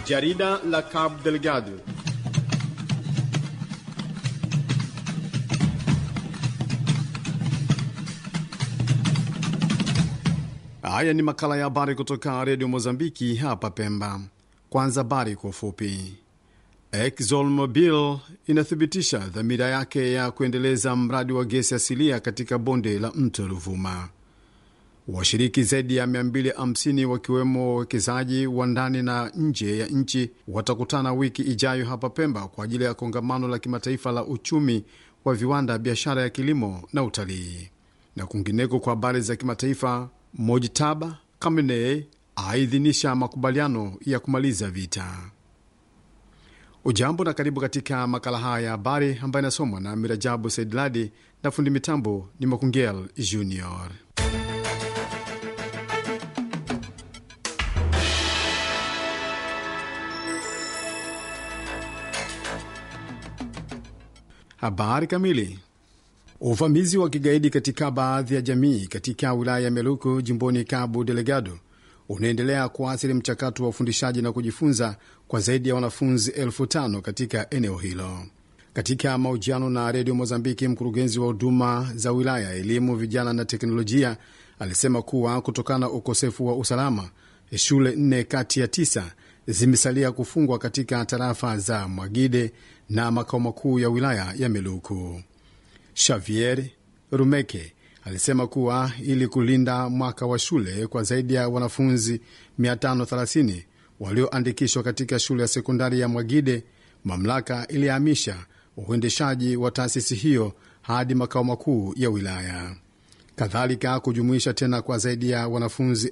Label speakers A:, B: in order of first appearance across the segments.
A: Jarida la Cabo Delgado. Haya ni makala ya habari kutoka redio Mozambiki hapa Pemba. Kwanza habari kwa ufupi. ExxonMobil inathibitisha dhamira yake ya kuendeleza mradi wa gesi asilia katika bonde la mto Ruvuma. Washiriki zaidi ya 250 wakiwemo wawekezaji wa ndani na nje ya nchi watakutana wiki ijayo hapa Pemba kwa ajili ya kongamano la kimataifa la uchumi wa viwanda, biashara ya kilimo na utalii. Na kwingineko, kwa habari za kimataifa, Mojtaba Khamenei aidhinisha makubaliano ya kumaliza vita. Ujambo na karibu katika makala haya ya habari ambayo inasomwa na Mirajabu Saidladi na fundi mitambo ni Makungel Junior. Habari kamili. Uvamizi wa kigaidi katika baadhi ya jamii katika wilaya ya Meluku jimboni Cabo Delgado unaendelea kuathiri mchakato wa ufundishaji na kujifunza kwa zaidi ya wanafunzi elfu tano katika eneo hilo. Katika mahojiano na redio Mozambiki, mkurugenzi wa huduma za wilaya, elimu, vijana na teknolojia alisema kuwa kutokana na ukosefu wa usalama, shule nne kati ya tisa zimesalia kufungwa katika tarafa za Mwagide na makao makuu ya wilaya ya Meluku. Xavier Rumeke alisema kuwa ili kulinda mwaka wa shule kwa zaidi ya wanafunzi 530 walioandikishwa katika shule ya sekondari ya Mwagide, mamlaka ilihamisha uendeshaji wa taasisi hiyo hadi makao makuu ya wilaya, kadhalika kujumuisha tena kwa zaidi ya wanafunzi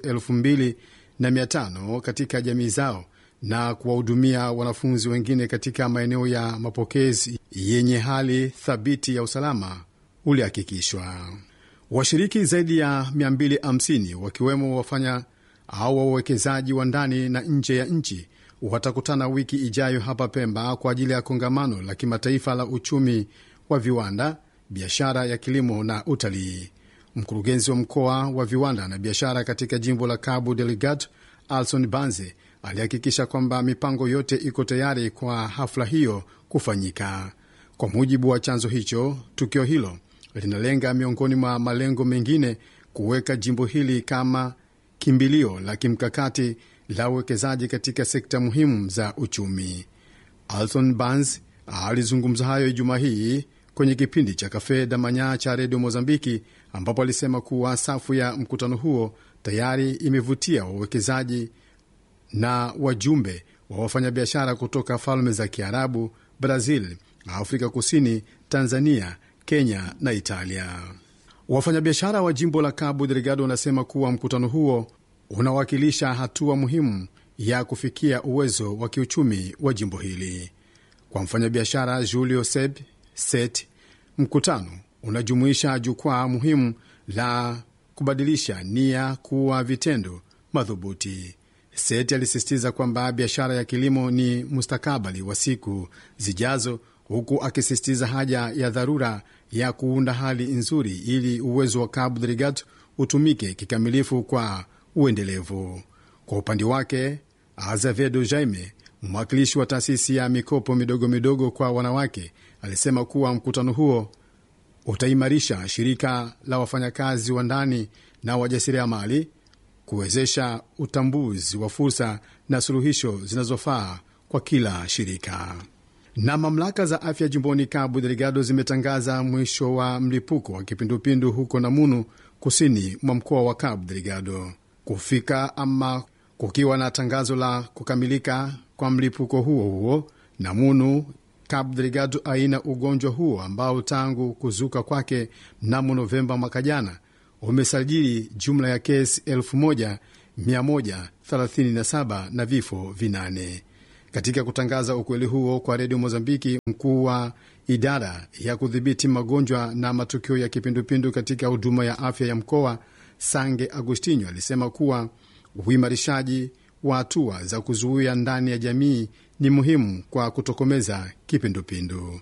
A: 2500 katika jamii zao na kuwahudumia wanafunzi wengine katika maeneo ya mapokezi yenye hali thabiti ya usalama ulihakikishwa. Washiriki zaidi ya 250 wakiwemo wafanya au wawekezaji wa ndani na nje ya nchi watakutana wiki ijayo hapa Pemba kwa ajili ya kongamano la kimataifa la uchumi wa viwanda, biashara ya kilimo na utalii. Mkurugenzi wa mkoa wa viwanda na biashara katika jimbo la Cabo Delgado, Alson Banze, alihakikisha kwamba mipango yote iko tayari kwa hafla hiyo kufanyika. Kwa mujibu wa chanzo hicho, tukio hilo linalenga miongoni mwa malengo mengine kuweka jimbo hili kama kimbilio la kimkakati la uwekezaji katika sekta muhimu za uchumi. Alton Bans alizungumza hayo Ijumaa hii kwenye kipindi cha Kafe Damanya cha redio Mozambiki, ambapo alisema kuwa safu ya mkutano huo tayari imevutia wawekezaji na wajumbe wa wafanyabiashara kutoka falme za Kiarabu, Brazil, Afrika Kusini, Tanzania, Kenya na Italia. Wafanyabiashara wa jimbo la Cabo Delgado wanasema kuwa mkutano huo unawakilisha hatua muhimu ya kufikia uwezo wa kiuchumi wa jimbo hili. Kwa mfanyabiashara Julio Seb Set, mkutano unajumuisha jukwaa muhimu la kubadilisha nia kuwa vitendo madhubuti. Seti alisisitiza kwamba biashara ya kilimo ni mustakabali wa siku zijazo, huku akisisitiza haja ya dharura ya kuunda hali nzuri ili uwezo wa Cabo Delgado utumike kikamilifu kwa uendelevu. Kwa upande wake, Azevedo Jaime, mwakilishi wa taasisi ya mikopo midogo midogo kwa wanawake, alisema kuwa mkutano huo utaimarisha shirika la wafanyakazi wa ndani na wajasiriamali kuwezesha utambuzi wa fursa na suluhisho zinazofaa kwa kila shirika. Na mamlaka za afya jimboni Cabo Delgado zimetangaza mwisho wa mlipuko wa kipindupindu huko Namunu, kusini mwa mkoa wa Cabo Delgado, kufika ama kukiwa na tangazo la kukamilika kwa mlipuko huo huo. Namunu, Cabo Delgado aina ugonjwa huo ambao tangu kuzuka kwake mnamo Novemba mwaka jana umesajili jumla ya kesi 1137 na vifo vinane. Katika kutangaza ukweli huo kwa redio Mozambiki, mkuu wa idara ya kudhibiti magonjwa na matukio ya kipindupindu katika huduma ya afya ya mkoa Sange Agustinho alisema kuwa uimarishaji wa hatua za kuzuia ndani ya jamii ni muhimu kwa kutokomeza kipindupindu.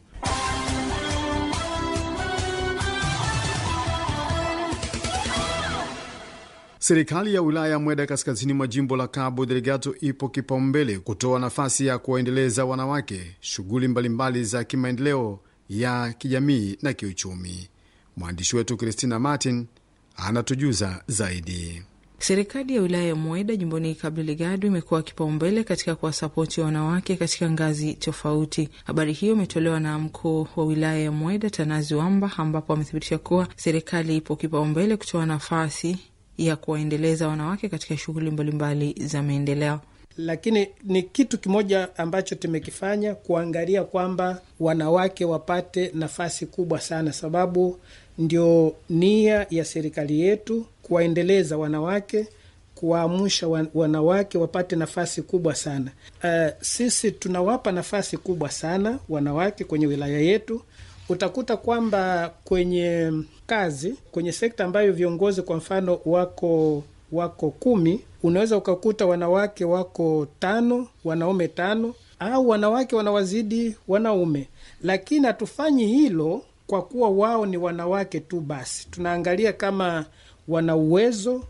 A: Serikali ya wilaya ya Mweda kaskazini mwa jimbo la Cabo Delgado ipo kipaumbele kutoa nafasi ya kuwaendeleza wanawake shughuli mbalimbali za kimaendeleo ya kijamii na kiuchumi. Mwandishi wetu Christina Martin anatujuza zaidi.
B: Serikali ya wilaya ya Mweda jimboni Cabo Delgado imekuwa kipaumbele katika kuwasapoti wanawake katika ngazi tofauti. Habari hiyo imetolewa na mkuu wa wilaya ya Mweda Tanazi Wamba, ambapo amethibitisha kuwa serikali ipo kipaumbele kutoa nafasi ya kuwaendeleza wanawake katika shughuli mbalimbali za maendeleo.
C: Lakini ni kitu kimoja ambacho tumekifanya kuangalia kwamba wanawake wapate nafasi kubwa sana, sababu ndio nia ya serikali yetu kuwaendeleza wanawake, kuwaamsha wanawake wapate nafasi kubwa sana. Uh, sisi tunawapa nafasi kubwa sana wanawake kwenye wilaya yetu. Utakuta kwamba kwenye kazi, kwenye sekta ambayo viongozi kwa mfano wako wako kumi, unaweza ukakuta wanawake wako tano, wanaume tano, au wanawake wanawazidi wanaume, lakini hatufanyi hilo kwa kuwa wao ni wanawake tu basi. Tunaangalia kama wana uwezo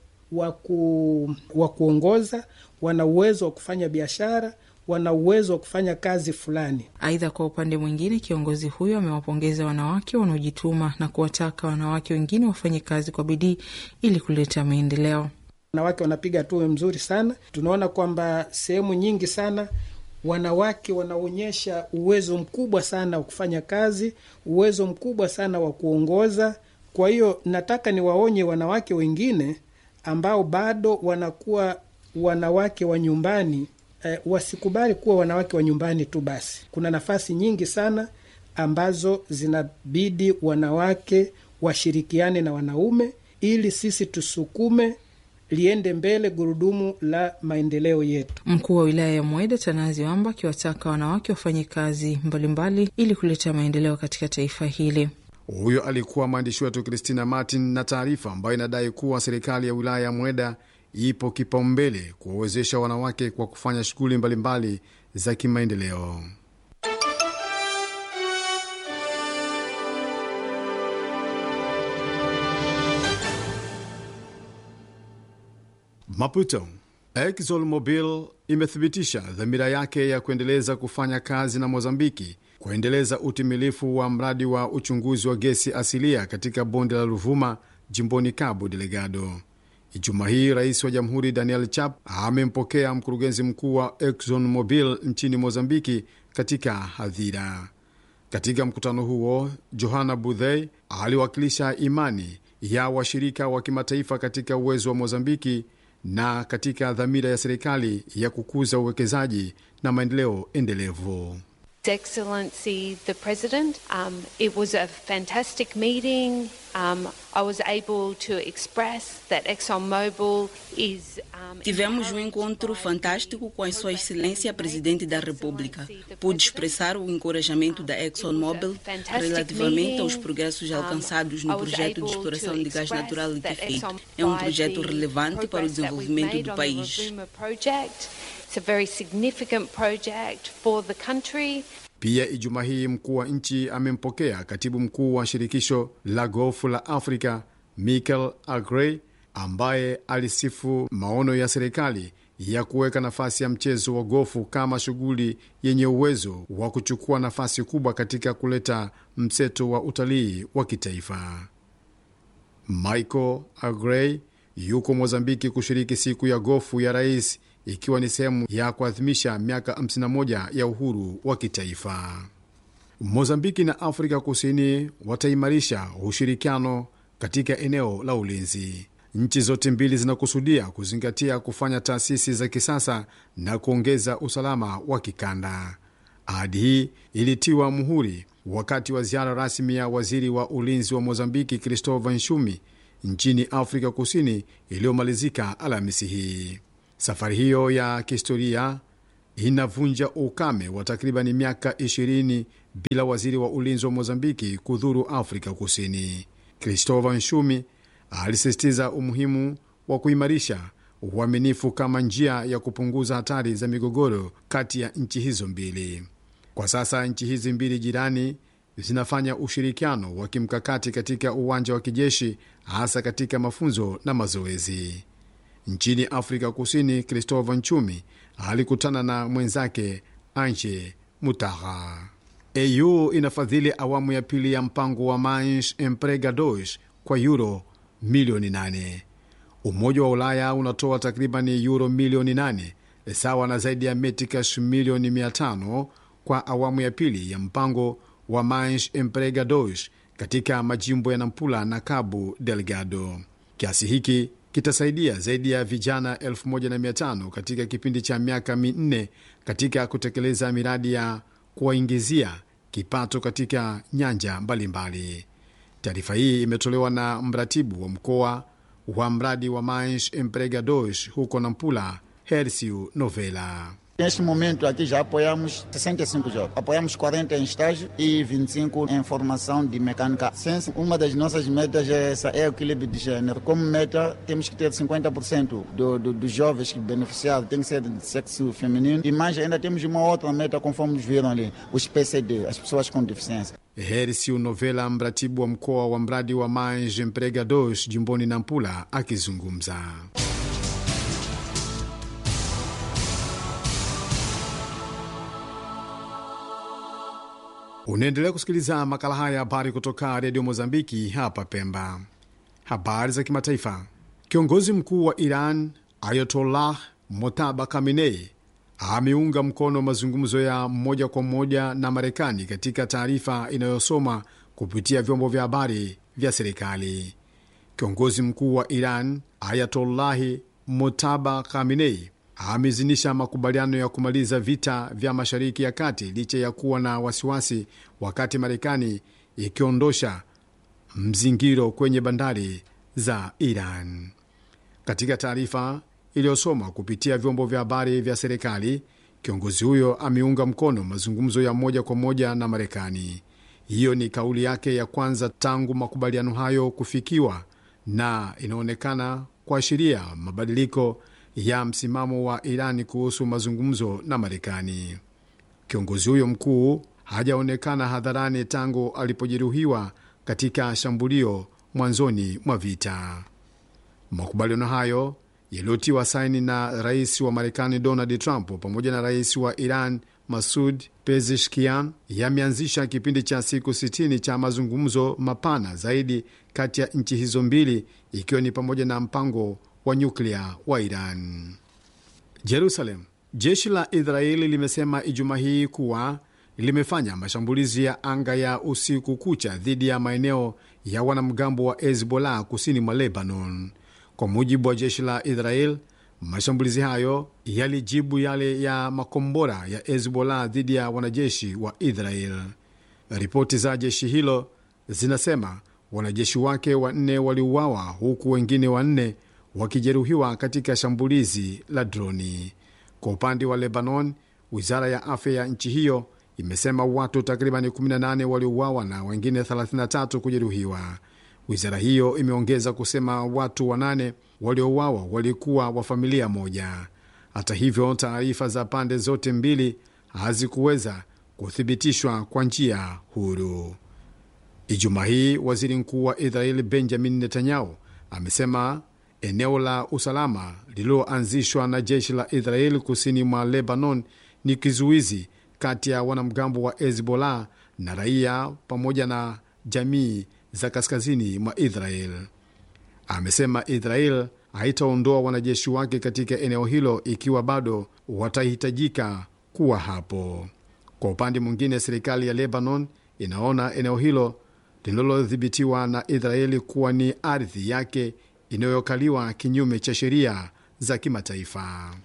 C: wa kuongoza, wana uwezo wa kufanya biashara, wana uwezo wa kufanya kazi fulani.
B: Aidha, kwa upande mwingine, kiongozi huyo amewapongeza wanawake wanaojituma na kuwataka wanawake wengine wafanye kazi kwa bidii ili kuleta maendeleo.
C: Wanawake wanapiga hatua mzuri sana. Tunaona kwamba sehemu nyingi sana wanawake wanaonyesha uwezo mkubwa sana wa kufanya kazi, uwezo mkubwa sana wa kuongoza. Kwa hiyo nataka niwaonye wanawake wengine ambao bado wanakuwa wanawake wa nyumbani eh, wasikubali kuwa wanawake wa nyumbani tu basi. Kuna nafasi nyingi sana ambazo zinabidi wanawake washirikiane na wanaume ili sisi tusukume liende mbele gurudumu la maendeleo yetu.
B: Mkuu wa wilaya ya Mweda Tanazi Wamba akiwataka wanawake wafanye kazi mbalimbali ili kuleta maendeleo katika taifa hili.
A: Huyo alikuwa mwandishi wetu Christina Martin na taarifa ambayo inadai kuwa serikali ya wilaya ya Mweda ipo kipaumbele kuwawezesha wanawake kwa kufanya shughuli mbalimbali za kimaendeleo. Maputo. ExxonMobil imethibitisha dhamira yake ya kuendeleza kufanya kazi na Mozambiki kuendeleza utimilifu wa mradi wa uchunguzi wa gesi asilia katika bonde la Ruvuma jimboni Cabo Delgado. Ijumaa hii rais wa jamhuri Daniel Chap amempokea mkurugenzi mkuu wa ExxonMobil nchini Mozambiki katika hadhira. Katika mkutano huo, Johanna Budhey aliwakilisha imani ya washirika wa kimataifa katika uwezo wa Mozambiki na katika dhamira ya serikali ya kukuza uwekezaji na maendeleo endelevu.
D: Excellency the President, um, it was a fantastic meeting. Um, I was able to express that ExxonMobil is um,
E: Tivemos um encontro fantástico com a Sua Excelência Presidente da República. Pude expressar o encorajamento da ExxonMobil relativamente aos progressos alcançados no projeto de exploração de gás natural liquefeito. É um projeto relevante para o desenvolvimento do país.
D: It's a very significant project for the country.
A: Pia Ijumaa hii mkuu wa nchi amempokea katibu mkuu wa shirikisho la gofu la Afrika Michael Agrey, ambaye alisifu maono ya serikali ya kuweka nafasi ya mchezo wa gofu kama shughuli yenye uwezo wa kuchukua nafasi kubwa katika kuleta mseto wa utalii wa kitaifa. Michael Agrey yuko Mozambiki kushiriki siku ya gofu ya rais ikiwa ni sehemu ya kuadhimisha miaka 51 ya uhuru wa kitaifa. Mozambiki na Afrika Kusini wataimarisha ushirikiano katika eneo la ulinzi. Nchi zote mbili zinakusudia kuzingatia kufanya taasisi za kisasa na kuongeza usalama wa kikanda. Ahadi hii ilitiwa muhuri wakati wa ziara rasmi ya waziri wa ulinzi wa Mozambiki Christopher Nshumi nchini Afrika Kusini iliyomalizika Alhamisi hii. Safari hiyo ya kihistoria inavunja ukame wa takribani miaka 20 bila waziri wa ulinzi wa Mozambiki kudhuru Afrika Kusini. Christopher Nshumi alisisitiza umuhimu wa kuimarisha uaminifu kama njia ya kupunguza hatari za migogoro kati ya nchi hizo mbili. Kwa sasa nchi hizi mbili jirani zinafanya ushirikiano wa kimkakati katika uwanja wa kijeshi, hasa katika mafunzo na mazoezi. nchini Afrika Kusini, Christopher Nchumi alikutana na mwenzake Anje Mutaha. AU inafadhili awamu ya pili ya mpango wa Manche Empregados kwa euro milioni 8. Umoja wa Ulaya unatoa takriban euro milioni 8 sawa na zaidi ya metikash milioni 500 kwa awamu ya pili ya mpango wa Manche Empregados katika majimbo ya Nampula na Cabo Delgado. Kiasi hiki kitasaidia zaidi ya vijana 1500 katika kipindi cha miaka minne katika kutekeleza miradi ya kuwaingizia kipato katika nyanja mbalimbali. Taarifa hii imetolewa na mratibu wa mkoa wa mradi wa Manche Empregados huko Nampula, Hercio Novela.
F: Neste momento aqui já apoiamos 65 jovens. Apoiamos 40 em estágio e 25 em formação de mecânica. Ciência, uma das nossas metas é essa, é o equilíbrio de gênero. Como meta, temos que ter 50% do, do, dos jovens que beneficiaram tem que ser de sexo feminino. E mais ainda temos uma outra meta, conforme viram ali, os PCD, as pessoas com deficiência.
A: Hercio Novela, mratibu wa mkoa wa mradi wa Manche Empregados jimboni Nampula, akizungumza. Unaendelea kusikiliza makala haya habari kutoka redio Mozambiki hapa Pemba. Habari za kimataifa. Kiongozi mkuu wa Iran Ayatollah Motaba Khamenei ameunga mkono mazungumzo ya moja kwa moja na Marekani katika taarifa inayosoma kupitia vyombo vya habari vya serikali. Kiongozi mkuu wa Iran Ayatollahi Motaba Khamenei amezinisha makubaliano ya kumaliza vita vya Mashariki ya Kati licha ya kuwa na wasiwasi, wakati Marekani ikiondosha mzingiro kwenye bandari za Iran. Katika taarifa iliyosoma kupitia vyombo vya habari vya serikali, kiongozi huyo ameunga mkono mazungumzo ya moja kwa moja na Marekani. Hiyo ni kauli yake ya kwanza tangu makubaliano hayo kufikiwa na inaonekana kuashiria mabadiliko ya msimamo wa Irani kuhusu mazungumzo na Marekani. Kiongozi huyo mkuu hajaonekana hadharani tangu alipojeruhiwa katika shambulio mwanzoni mwa vita. Makubaliano hayo yaliyotiwa saini na rais wa Marekani Donald Trump pamoja na rais wa Iran Masud Pezeshkian yameanzisha kipindi cha siku 60 cha mazungumzo mapana zaidi kati ya nchi hizo mbili, ikiwa ni pamoja na mpango wa nyuklia wa Iran. Jerusalem. Jeshi la Israeli limesema Ijumaa hii kuwa limefanya mashambulizi ya anga ya usiku kucha dhidi ya maeneo ya wanamgambo wa Hezbollah kusini mwa Lebanon. Kwa mujibu wa jeshi la Israel, mashambulizi hayo yalijibu yale ya makombora ya Hezbollah dhidi ya wanajeshi wa Israel. Ripoti za jeshi hilo zinasema wanajeshi wake wanne waliuawa huku wengine wanne wakijeruhiwa katika shambulizi la droni. Kwa upande wa Lebanon, wizara ya afya ya nchi hiyo imesema watu takriban 18 waliuawa na wengine 33 kujeruhiwa. Wizara hiyo imeongeza kusema watu wanane waliouawa walikuwa wa familia moja. Hata hivyo, taarifa za pande zote mbili hazikuweza kuthibitishwa kwa njia huru. Ijumaa hii waziri mkuu wa Israeli Benjamin Netanyahu amesema eneo la usalama lililoanzishwa na jeshi la Israeli kusini mwa Lebanon ni kizuizi kati ya wanamgambo wa Hezbollah na raia pamoja na jamii za kaskazini mwa Israel. Amesema Israel haitaondoa wanajeshi wake katika eneo hilo ikiwa bado watahitajika kuwa hapo. Kwa upande mwingine, serikali ya Lebanon inaona eneo hilo linalodhibitiwa na Israeli kuwa ni ardhi yake inayokaliwa kinyume cha sheria za kimataifa.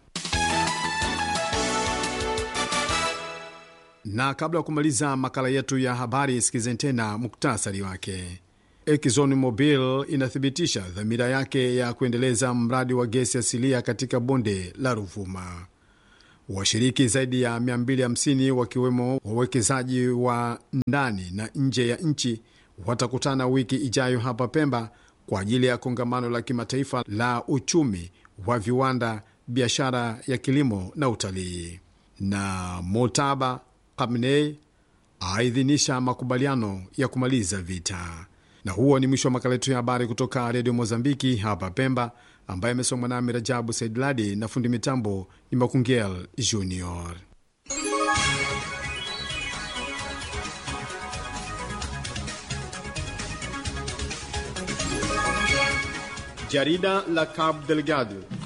A: Na kabla ya kumaliza makala yetu ya habari, sikizeni tena muktasari wake. Exxon Mobil inathibitisha dhamira yake ya kuendeleza mradi wa gesi asilia katika bonde la Ruvuma. Washiriki zaidi ya 250 wakiwemo wawekezaji wa ndani na nje ya nchi watakutana wiki ijayo hapa Pemba kwa ajili ya kongamano la kimataifa la uchumi wa viwanda, biashara ya kilimo na utalii. Na Motaba Khamenei aidhinisha makubaliano ya kumaliza vita. Na huo ni mwisho wa makala yetu ya habari kutoka redio Mozambiki hapa Pemba. ambaye amesomwa nami Rajabu Saidladi na fundi mitambo ni Makungel Junior. Jarida la Cabo Delgado